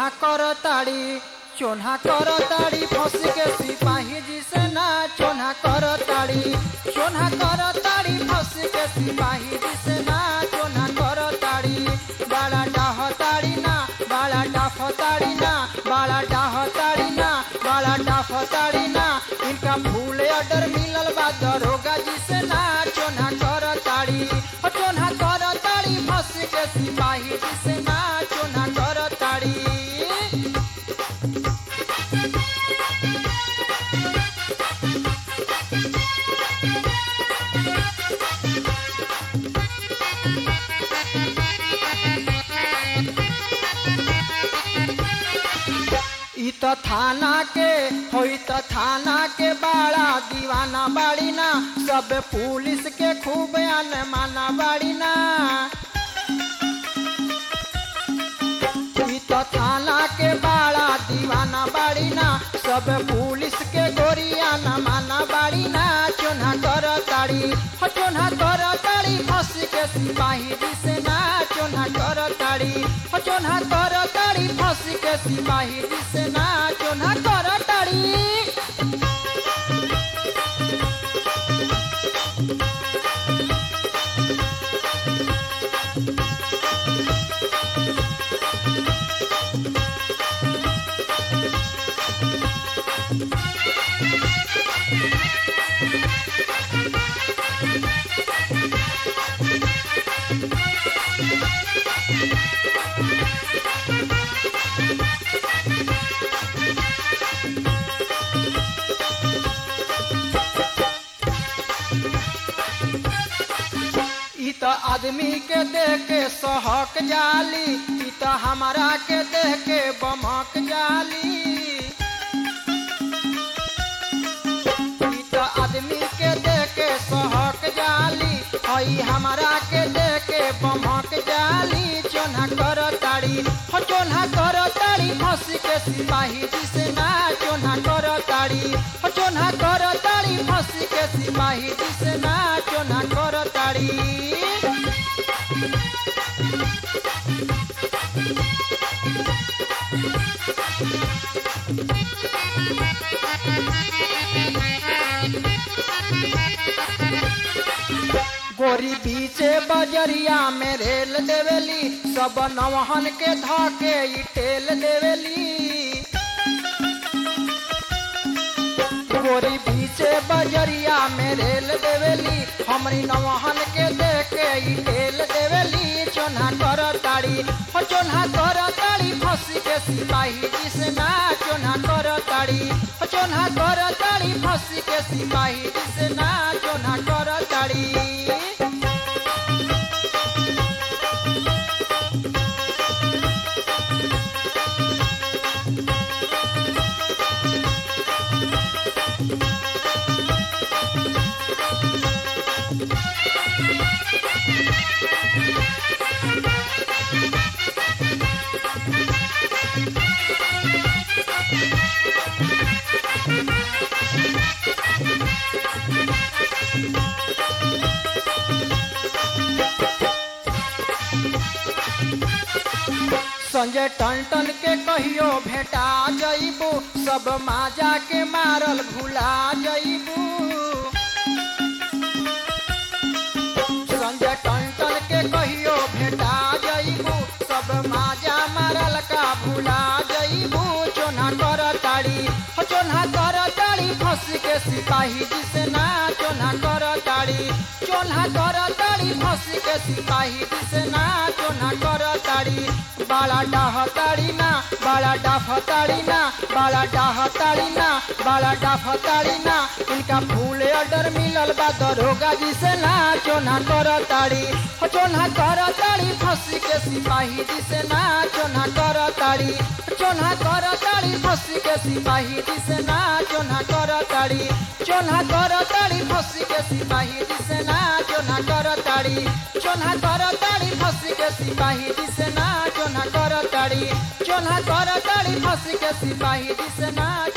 चोन्हा करताड़ी चोन्हा करताड़ी फंस के सिपाही जी से ना चोन्हा करताड़ी चोन्हा करताड़ी फंस के सिपाही जी से ना चोन्हा करताड़ी बाड़ा डाहताड़ी ना बाड़ा डाफताड़ी ना बाड़ा डाहताड़ी ना बाड़ा डाफताड़ी ना इनका फूल ऑर्डर मिलल बा दरोगा जी से ना चोन्हा करताड़ी ओ चोन्हा करताड़ी फंस के सिपाही जी से ना चोन्हा करताड़ी ई त थाना के होई त थाना के बाड़ा दीवाना बाड़ी ना सब पुलिस के खूब माना बाड़ी ना ई त थाना के बाड़ा दीवाना बाड़ी ना सब पुलिस के गोरिया न माना बाड़ी ना चोन्हा कर ताड़ी हो चोन्हा कर ताड़ी फंस के सिपाही जी से ना चोन्हा कर ताड़ी हो चोन्हा कर ताड़ी फंस के सिपाही जी से ना चोन्हा कर ताड़ी ई त आदमी के देख के सहक जाली ई त हमारा के देख के बमक जाली ई त आदमी के देख के सहक जाली हई हमारा के देख के बमक जाली चोन्हा कर ताड़ी हो चोन्हा कर ताड़ी फंस के सिपाही जी से ना चोन्हा कर ताड़ी हो चोन्हा कर ताड़ी फंस के सिपाही जी से ना चोन्हा कर ताड़ी गोरी बीचे बजरिया में रेल देवेली सब नवहन के धके ई टेल देवेली गोरी बीचे बजरिया में रेल देवेली हमरी नवहन के देखे ई टेल देवेली चोन्हा कर ताड़ी हो चोन्हा कर ताड़ी फंस के सिपाही जी से ना चोन्हा कर ताड़ी हो चोन्हा कर ताड़ी फंस के सिपाही जी से ना चोन्हा कर ताड़ी संजय टन के कहियो भेटा जइबू सब माजा के मारल भुला जइबू संजय टन के कहियो भेटा जइबू सब माजा मारल का भुला जइबू चोन्हा कर ताड़ी हो चोन्हा कर ताड़ी फंस के सिपाही जी से ना चोन्हा कर ताड़ी चोन्हा कर ताड़ी फंस के सिपाही जी से ना चोन्हा कर ताड़ी बाला डाह ताड़ी ना बाला डाफ ताड़ी ना बाला डाह ताड़ी ना बाला डाफ ताड़ी ना इनका फूल ऑर्डर मिलल बा दरोगा जी से ना चोन्हा कर ताड़ी हो चोन्हा कर ताड़ी फंस के सिपाही जी से ना चोन्हा कर ताड़ी चोन्हा कर ताड़ी फंस के सिपाही जी से ना चोन्हा कर ताड़ी चोन्हा कर ताड़ी फंस के सिपाही जी से ना चोन्हा कर ताड़ी चोन्हा कर ताड़ी फंस के सिपाही जी से ना चोन्हा कर ताड़ी चोन्हा कर ताड़ी फंस के सिपाही जी से ना